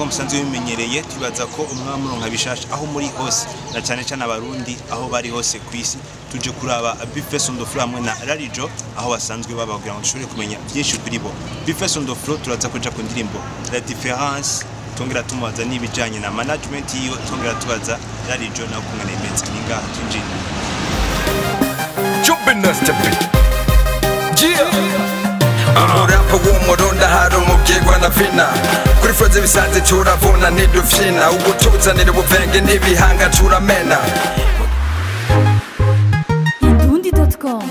nk'uko musanzwe bimenyereye tubaza ko umwami uronka bishasha aho muri hose na cyane cyane abarundi aho bari hose ku isi tuje kuraba Bifes on the floor hamwe na Rarijo aho basanzwe baba kugira ngo dushobore kumenya byinshi kuri bo Bifes on the floor turaza kuja ku ndirimbo La Difference tongera tumubaza n'ibijanye na management yiwe tongera tubaza Rarijo nawe kungana imeze ni ngaha twinjira Jumping us to be. umurapa w'umurundi hari umubyigwa na vina kuri froze bisanze turavuna ntidufyina ubutuzanira ubuvenge n'ibihanga turamena Indundi.com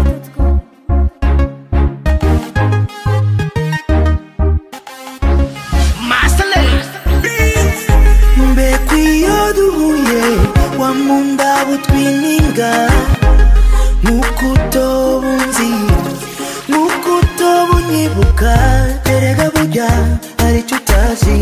mbega iyo duhuye wamunda butwininga nk'uko utoba unzi nk'uko utoba unyibuka erega burya hari icyo utazi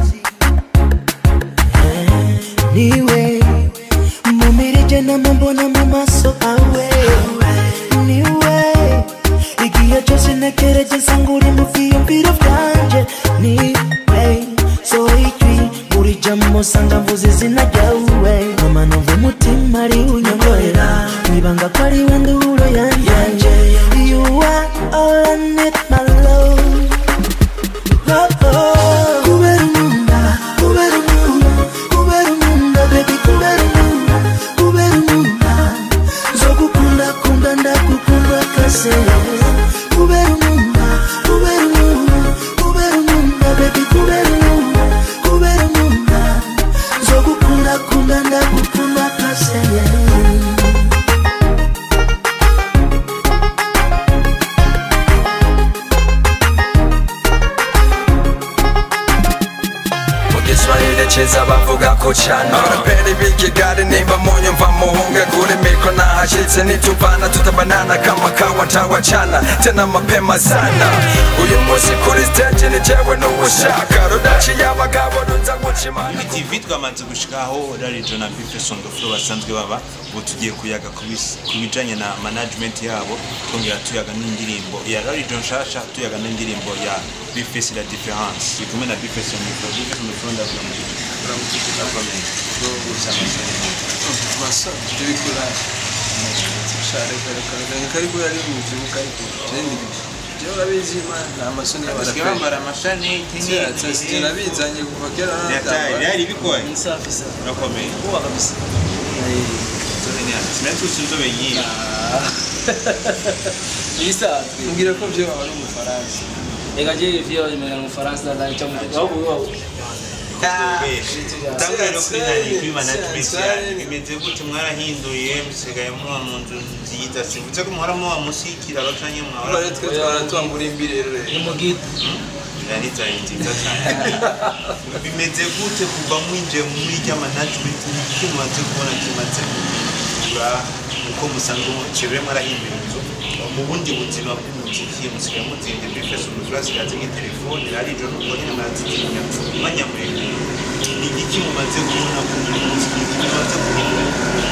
niwe mumirije namubona mu maso awe niwe igihe cyose ntekereje nsanga uri mu byiyumviro byanje niwe sohoye ijwi buri jambo usanga mvuze izina ryawe mama numva umutima ari unyongorera nibanga ko ari we nduro yanjye you are all I need my love kubera umunda kubera umunda kubera umunda baby kubera umunda kubera umunda zo gukunda kunda ndagukunda kase kubera umunda kubera umunda kubera umunda baby kubera umunda kubera umunda zo gukunda kunda ndagukunda kase mu giswahili cyiza bavuga ko cyane abaraperi b'ikigali nimba munyumva muhunge kuri mikro nahashyitse nituvana tutabanana kama kawa ntawacana tena mapema sana uyu munsi kuri stage ni jewe n'uwushaka rudaciye abagabo ruza guca imana TV twamaze gushikaho Rarijo na Bifes on the floor basanzwe baba ubu tugiye kuyaga ku bis- ku bijanye na management yabo twongera tuyaga n'indirimbo ya Rarijo nshasha tuyaga n'indirimbo ya Bifes la difference turi kumwe na Bifes on the floor Bifes on the floor ndavuga mu gihe urakomeye gusa amasore masa tubikora share kare kare karibu yari mu byibuka ariko jendi je urabizi man nta masoni basigaye y'abaraperi bambara amashaneti sasa nabizanye kuva kera yataye byari bikoye ni safi sana urakomeye kuba kabisa Nzore ni hano sinatusi inzobe nyinshi Bisa, mbwira ko byo waba ari umufaransa reka je vyo imena mu Faransa ndani cyo mu wabo wabo. utangure no kuri nani kuri management yanyu bimeze gute mwarahinduye musigaye muba mu nzu nziza sivuze ko muhora muba munsi y'ikiraro canke mwahora bare twe twaratwambura imbere rero Ni mu gito. ari zari nziza cyane bimeze gute kuva mwinjiye muri rya management iki mumaze kubona kimaze kugura uko musanzwe mucibure mwarahinduye inzu mu bundi buzima bw'umuziki musigaye mutinde bifashe umuziki hasigaye nk'itelefone rarijo n'ubwo nyine murazitinya umwanya muremure ni igiki mumaze kubona ku muziki mumaze guhindura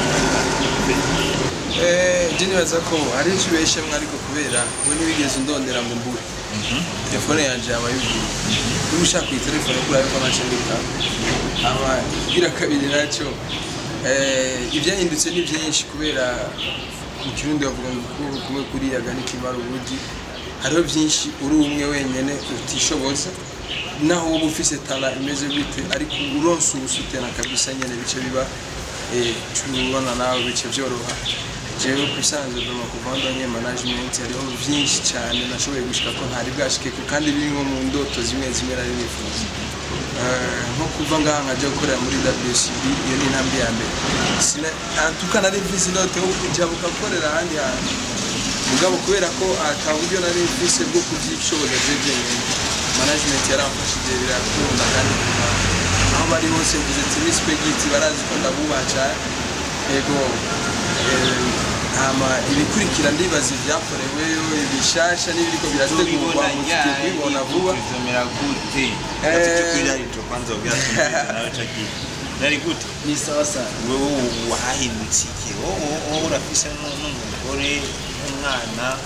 eh je nibaza ko hari icyo ubeshemwe ariko kubera we ntibigeze undondera ngo mbure telefone yanje yaba yuguruye niba ushaka iyi telefone kuri ariko nacyo mbika aba igira kabiri nacyo eh, ibyahindutse ni byinshi kubera mu kirundi bavuga ngo ukuboko kumwe kuriyaga ntikimara ubugi hariho byinshi uri umwe wenyine utishoboza naho wowe ufise tara imeze gute ariko uronse ubusutena kabisa nyene bice biba eh, ubona nawe bice byoroha jewe ku isanzwe doma kuva ndonye management hariho byinshi cyane nashoboye gushika ko ntari bwashikeko kandi biri nko mu ndoto zimwe zimwe nari nifuza Eh, nko kuva ngaha nkajya gukorera muri WCB iyo ni intambwe ya mbere Sina- antuka nari mfise indoto yo kujya gukorera ahandi hantu mugabo kubera ko ata buryo nari mfise bwo kubyishoboza je jenyine management yaramfashije birakunda kandi kuva aho bari hose mvuze ati respect barazi ko ndabubaha cyane yego eh, hama ibikurikira ndibaza ibyakoreweyo ibishasha n'ibiriko birategurwa mufite kubibona vuba bizomera gute Eh. gatatu kuri rarijo kwanza ubwira tumeze nawe caki nari gute Ni sawa sana. wewe wahindutse iki wowe wowe urafise nu- n'umugore n'umwana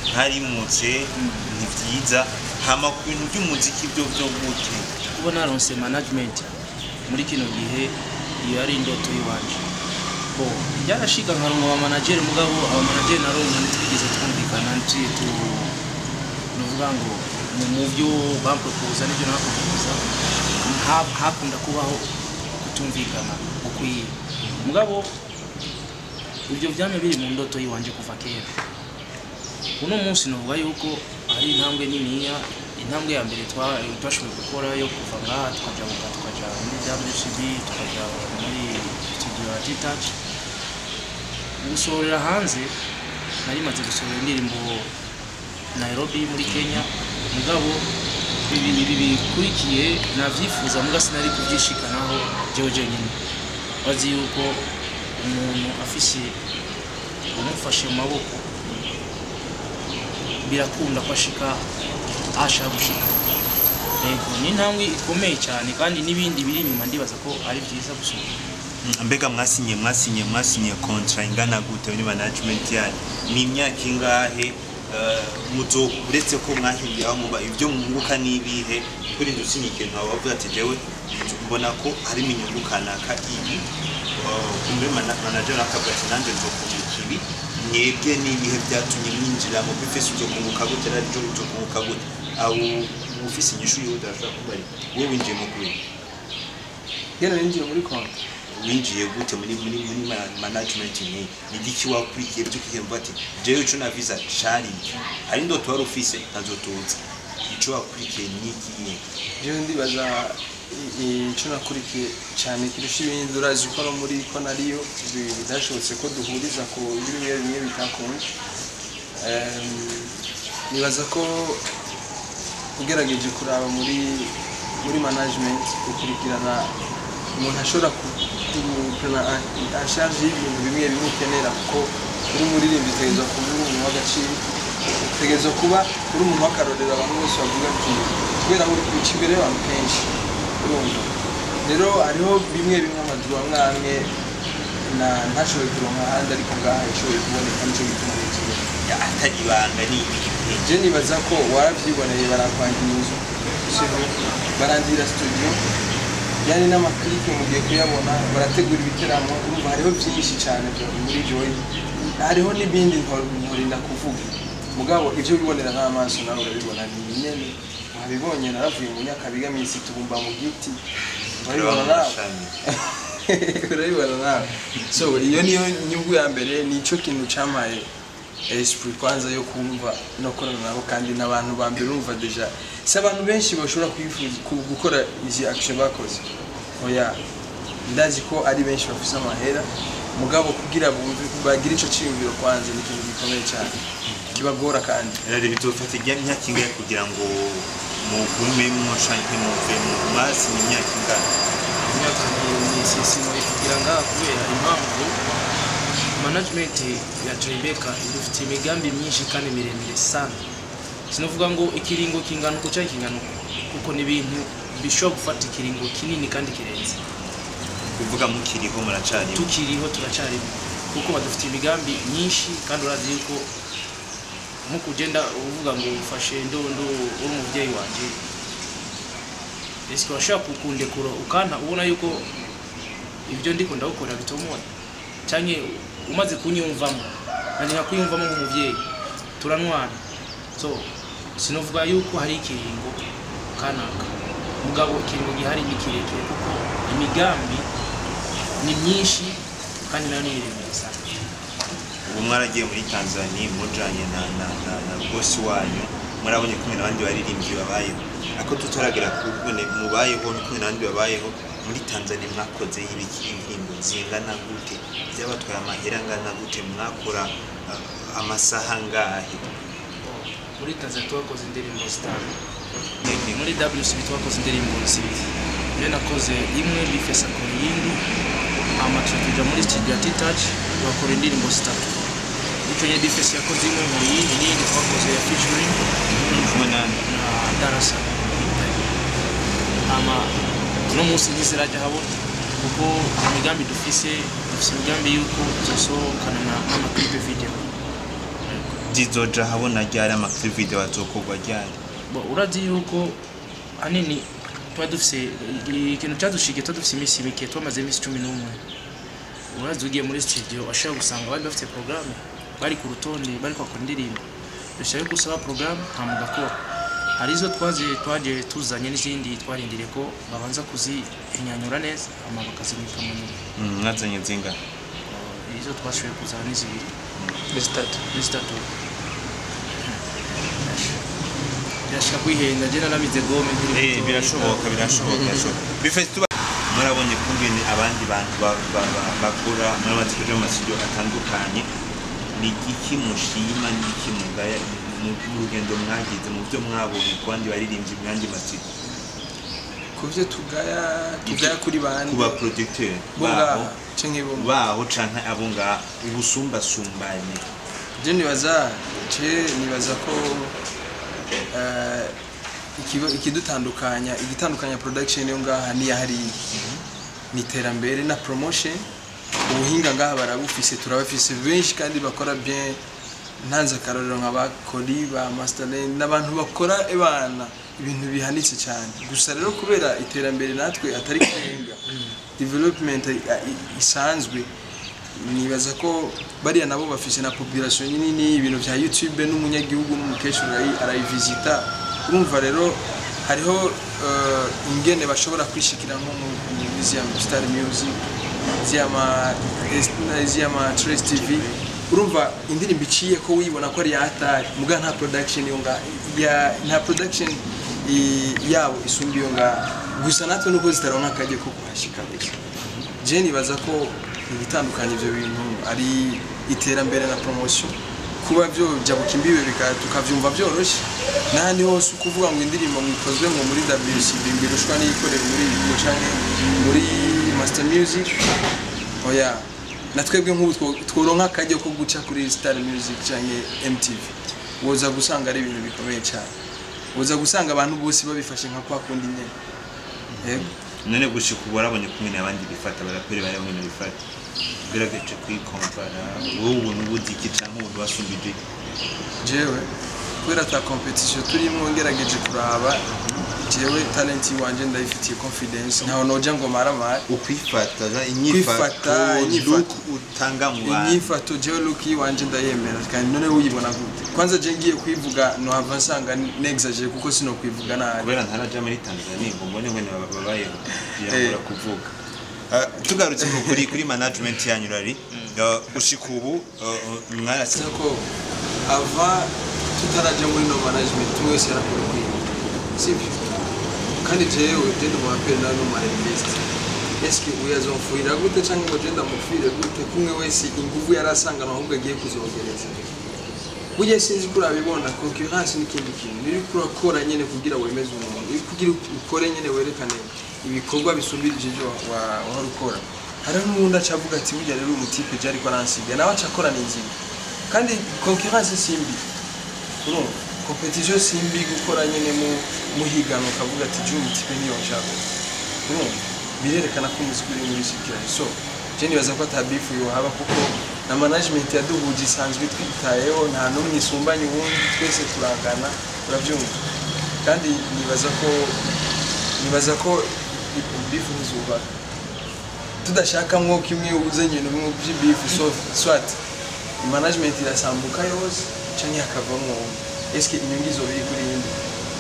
ntarimutse ni byiza hama ku bintu by'umuziki byo byo gute kuba naronse management muri kino gihe iyo ari indoto y'iwanje bo byarashika nkaronka aba manager mugabo aba manager naronka ntitwigeze twumvikana ntituye tu nuvuga ngo mu mu byo bampropoza n'ibyo nabapropoza ha- hakunda kubaho kutumvikana gukwiye mugabo ibyo byame biri mu ndoto y'iwanje kuva kera uno munsi navuga yuko ari intambwe niniya intambwe ya mbere twa- twashoboye gukora yo kuva ngaha tukajabuka tukaja muri WCB tukaja muri studio ya T-Touch gusohorera hanze nari maze gusohora indirimbo Nairobi muri Kenya mugabo ibi ibi bikurikiye navyifuza muga sinari kuvyishikanaho jewe jenyine bazi yuko umuntu afise umufashe mu maboko birakunda ko ashika aho ashaka gushika yego ni intambwe ikomeye cyane kandi n'ibindi biri inyuma ndibaza ko ari byiza gusoma mbega mwasinye mwasinye mwasinye kontra ingana gute muri management yanyu ni imyaka ingahe eh, muzo uretse ko mwahinduye aho muba ibyo mwunguka n'ibihe kuri ndu usinye ikintu waba wavuga ati jewe mbona ko harimo inyungu kanaka ibi eh, muri mana- manager akavuga ati nanjye nzokunguka ibi mwebwe n'ibihe byatumye mwinjira mu bifese ibyo kunguka gute naryo ibyo kunguka gute aho ufise inyishu yihuta ashobora kuba ari wowe winjiyemo kubera kera ninjiye muri konti winjiye gute muri muri muri ma- management ni ni giki wakurikiye byo kihemba ati jewe ico naviza cari iki hari ndoto wari ufise ntazotuza ico wakurikiye ni iki jewe ndibaza i- i- ico nakurikiye cyane kirusha ibindi urazi ko no muri ko nariyo bi- bidashobotse ko duhuriza ku bimwe bimwe bitakunze Em, nibaza ko ugerageje kuraba muri muri management ukurikirana umuntu ashobora kurana ashaje y'ibintu bimwe bimwe ukenera kuko uri umuririmbyi utegerezwa kuba uri umuntu w'agaciro utegerezwa kuba uri umuntu w'akarorero abantu bose bavuga ati kubera uri kuca imbere y'abantu kenshi urumva rero hariho bimwe bimwe amaduru amwe amwe na ntashoboye kuronka ahandi ariko ngaha yashoboye kuboneka nicyo gituma nikiye Ya, atari ibanga ni ibiki je nibaza ko waravyiboneye barakwangira inzu sivyo barandira studio yani n'amaklipe mugiye kuyabona barategura ibiteramo urumva hariho byinshi cyane byo muri joy hariho n'ibindi ntor- ntorinda kuvuga mugabo ivyo bibonera n'amaso nawe urabibona ni binyene wabibonye naravuye mu nyakabiga minsi tubumba mu giti urabibona nawe Amashami. urabibona nawe so iyo niyo nyungu ya mbere nicyo kintu cyamaye esprit kwanza yo kumva no korana nabo kandi n'abantu ba mbere urumva deja si abantu benshi bashobora kwifuza ku- gukora izi action bakoze oya ndazi ko ari benshi bafise amahera mugabo kugira bumve bagire ico ciyumviro kwanza ni ikintu gikomeye cyane kibagora kandi rero bitofata ijya myaka ingahe kugira ngo mugume mwoshanke muve mu mwasi ni imyaka ingana imyaka ni sisimoye kugira ngaha kubera impamvu management ya Tribeca idufite imigambi myinshi kandi miremire sana sinavuga ngo ikiringo kingana uko cyangwa kingana uko kuko ni ibintu bishobora gufata ikiringo kinini kandi kirenze kuvuga mukiriho muracariho tukiriho turacyarimo kuko badufitiye imigambi myinshi kandi urazi yuko nk'uko ugenda uvuga ngo ufashe ndondo uri umubyeyi wanjye ese urashobora kukundekura ukanta ubona yuko ibyo ndiko ndawukora bitomoye cyangwa umaze kunyumvamo nanjye nkakuyumvamo nk'umubyeyi turanwana so sinavuga yuko hari ikiringo kanaka mugabo ikiringo gihari ni kirekire kuko imigambi ni myinshi kandi nayo ni miremire sana ubu mwaragiye muri tanzania mujanye na na na, na bosi wanyu murabonye kumwe n'abandi baririmbyi babayeho ako tutaragera kubone mubayeho ni kumwe n'abandi babayeho muri tanzania mwakoze ibiki indirimbo zingana gute byabatwaye amahera angana gute mwakora uh, amasaha angahe muri tanzania twakoze indirimbo zitanu muri wcb twakoze indirimbo zibiri iyo nakoze imwe bifesa ku yindi hama tuja muri studio ya titach bakora indirimbo zitatu icyo gihe bifesa yakoze imwe mu yindi n'iyindi twakoze ya featuring kumwe nani na darasa hama uno munsi ntizirajya habona kuko imigambi dufise dufise imigambi y'uko tuzosohokana na n'amaklipe video zizoja habona ryari amaklipu video azokorwa ryari Bo, urazi yuko hanini tuba dufise i- ikintu cyadushikiye tuba dufise iminsi mike twamaze iminsi cumi n'umwe urazi ugiye muri studio washobora gusanga bari bafite porogaramu bari ku rutonde bari kwakora indirimbo dushaka ko usaba porogaramu nta mugakora hari izo twaje twaje tuzanye n'izindi twarindiriye ko babanza kuzihinyanyura neza hama bakazimika mu nyuma Mm, mwazanye zinga Eh, izo twashoboye kuzana ni zibiri ni zitatu ni zitatu birashaka kwihenda jye naramize gome nkiri Eh, muto. birashoboka birashoboka birashoboka bifite tuba murabonye kungene abandi bantu ba- ba- ba- bakora muramaze kuja mu masitudiyo atandukanye ni igiki mushima ni igiki mugaya mu mu rugendo mwagize mu byo mwabonye ku bandi baririmbyi mu yandi masitudiyo ku byo tugaya tugaya kuri bande ku ba producteur bo baho ngaha canke bo baho canke abo ngaha ubusumbasumbane je nibaza je nibaza ko eh, ikigo- ikidutandukanya igitandukanya production yo ngaha niya hariya ni iterambere na promotion ubuhinga ngaha barabufise turabafise benshi kandi bakora bien ntanze akarorero nka ba Kori ba Masterland n'abantu bakora ebana ibintu bihanitse cyane gusa rero kubera iterambere natwe atari kurenga development i- i- isanzwe nibaza ko bariya nabo bafise na population nini ibintu vya youtube n'umunyagihugu n'umukecuru arayi- arayivisita urumva rero hariho eh, ingene bashobora kwishikira nko mu muri zia star music ziyama ziyama trace tv urumva indirimbo iciye ko wibona ko ari yatari muga nta production yo nga ya nta production i- yabo isumba iyo nga gusa natwe nuko zitaronka akajya ko kuhashika gusa je nibaza ko ibitandukanye ibyo bintu ari iterambere na promotion kuba byo jabuka imbibe bika- tukavyumva byoroshye n'ahandi hose ukuvuga ngo indirimbo mwikozwe ngo muri WCB mbirushwa n'iyikorera muri Ibigo canke muri Master Music oya na twebwe nk'ubu two- tworonka akajya ko guca kuri Star Music canke MTV woza gusanga ari ibintu bikomeye cyane woza gusanga abantu bose babifashe nka kwa kundi nyene yego none gushika ubu warabonye kumwe abandi bifata baraperi bari bamwe bifata ugerageje kwikompara wowe ubona ubuzi iki canke ubona wasumbije jewe kubera ta competition turimo ngerageje kuraba jewe talent wanje ndayifitiye confidence ntaho noja ngo maramara ukwifata Kwifata, inyifato. look utanga mu bantu inyifato jewe look wanje ndayemera kandi none uyibona gute kwanza je ngiye kwivuga nohava nsanga nexagere kuko sino kwivuga nabi kubera ntaraja muri tanzania ngo mbone ngene babayeho birangora kuvuga Ah, tugarutse ku- kuri kuri management yanyu rari ah, gushika ubu ah, mwarasi Sasa ko ava tutaraja muri no management tumwe wese yarakora kwiga sivyo kandi jewe je ndi umuraperi nawe ni umarepesite eske uyu azomfuhira gute canke ngo je ndamupfire gute kumwe wese inguvu yari asangana ahubwo agiye kuzongereza burya sinzi ko urabibona concurrence n'ikindi kintu niri kurakora nyene kugira wemeze umuntu uri kugira ukore nyene werekane ibikorwa bisumbirije ivyo wa- wahora ukora hariho n'uwundi aca avuga ati burya rero umutipe je ariko aransiga nawe aca akora n'inzira kandi concurrence simbi urumva competition simbi gukora nyene mu muhigano ukavuga ati je umutipe niyo nshaka urumva birerekana ko umuziki uri muri circulation so je nibaza ko ata beef yohaba kuko na management yaduhuje isanzwe twitayeho nta n'umwe isumbanya uwundi twese turangana urabyumva kandi nibaza ko nibaza ko beef ntizubaka tudashaka mwo kimwe uze nyine mu by'ibifu so swat management irasambuka yose canke hakavamwo umwe eske inyungu izo biri kuri yindi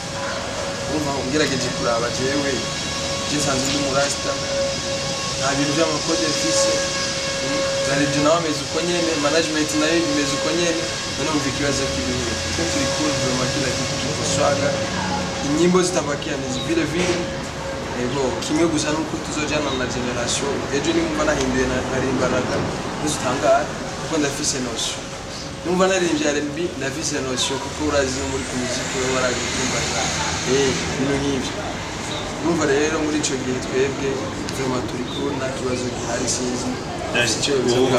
urumva ungerageje kuraba jewe je nsanzwe ndi murasta nta bintu by'amakode mfise Zarejo nawe ameze uko nyene management nayo imeze uko nyene none umva ikibazo kiriho twe turi cool vraiment kila kitu kiko swaga inyimbo zitabakia ni vile vile ego kimwe gusa nuko tuzojana na generation ejo nimba nahinduye na- narimbanaga ntizutangara kuko ndafise notion numva naririmbye R&B ndafise notion kuko urazi no muri kumuziki we warabikumbaza eh ibintu nk'ivyo numva rero muri ico gihe twebwe vraiment turi cool nta kibazo gihari sinzi icyo bivuga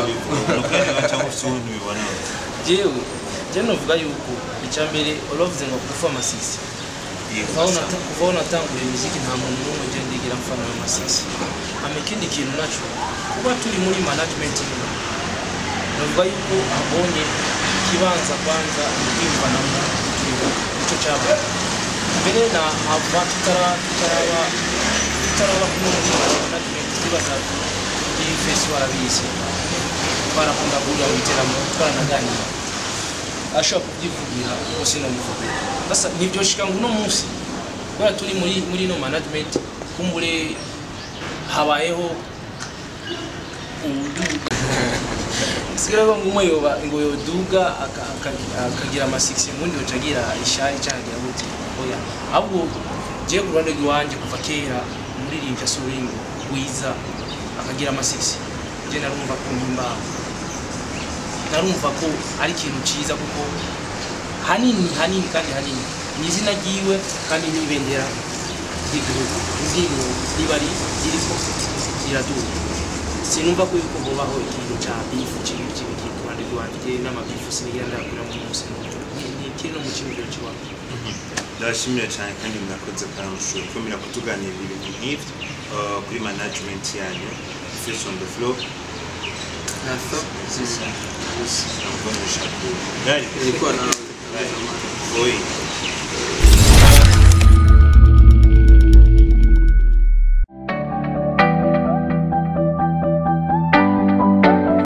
jewe je novuga yuko icya mbere uravuze ngo kufa amasisi kuva aho nata- kuva aho natanguye muziki nta muntu n'umwe je ndigera mfana amasisi hama ikindi kintu naco kuba turi muri management imwe novuga yuko abonye ikibanza kwanza kwiyumvanamo nicyo cyaba mbere na hava tutara tutaraba tutaraba kumwe twibaza iyi fesi warabizi twarakunda guhurira mu iteramo twaranaganira ashobora kubyivugira kuko sinabivugira sasa ntibyoshika ngo uno munsi kubera turi muri muri no management kumbure habayeho ubuduga sigara ngo umwe yoba ngo yoduga aka- aka- akagira amasiksi ubundi yoca agira ishari cyangwa agira gute oya ahubwo jewe ku ruhande rw'iwanjye kuva kera umuririmbyi asuringo wiza akagira amasiksi je narumva ko mpimbaho narumva ko ari ikintu cyiza kuko hanini hanini kandi hanini ni izina ryiwe kandi n'ibendera ry'igihugu iryinyo riba ri- ririko riraduga sinumva ko yuko hobaho ikintu cya bifu kibi kibi kiri ku ruhande rwanjye njye n'amabifu sinigira ndayakura mu munsi Ni- ni kiri no mu cyumviro cy'iwacu ndabashimira cyane kandi mwakoze karamushuri kwemera kutuganira ibintu nk'ibyo uh, kuri management yanyu face on the floor nafa nakubonesha ku gari ilikuwa na Oye,